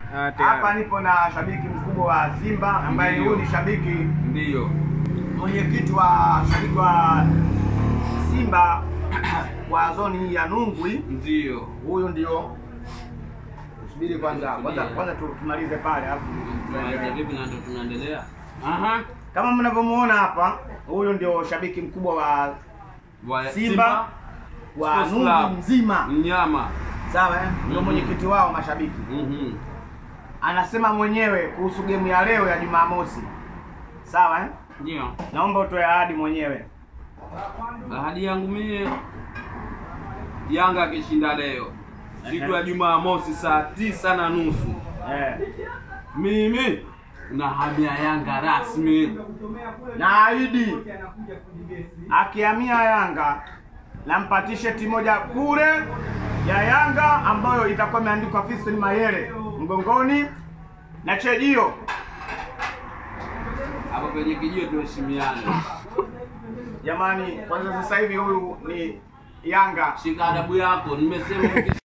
Ah, tayari. hapa nipo na shabiki mkubwa wa Simba ambaye Ndiyo. huyu ni shabiki Ndiyo. mwenyekiti wa shabiki wa Simba wa zoni hii ya Nungwi. Ndiyo. Huyu ndio subiri kwanza, kwanza kwanza tu- tumalize pale alafu Tunaanza vipi na ndo tunaendelea? Aha. kama mnavyomuona hapa, huyu ndio shabiki mkubwa wa Wa Simba wa Sports Nungwi Club. mzima, Mnyama. sawa eh? Ndio Mhm. mwenyekiti wao mashabiki. Mhm. Anasema mwenyewe kuhusu gemu ya leo ya Jumamosi, sawa eh? Ndio. Naomba utoe ahadi mwenyewe. Ahadi yangu mie Yanga akishinda leo siku ya Jumamosi saa tisa na nusu Eh. mimi nahamia Yanga rasmi. na ahidi akihamia Yanga nampa t-shirt moja bure ya Yanga ambayo itakuwa imeandikwa Fiston Mayele mgongoni na chejio. Hapo penye kijio tuheshimiane. Jamani, kwanza sasa hivi huyu ni Yanga Shika adabu yako, nimesema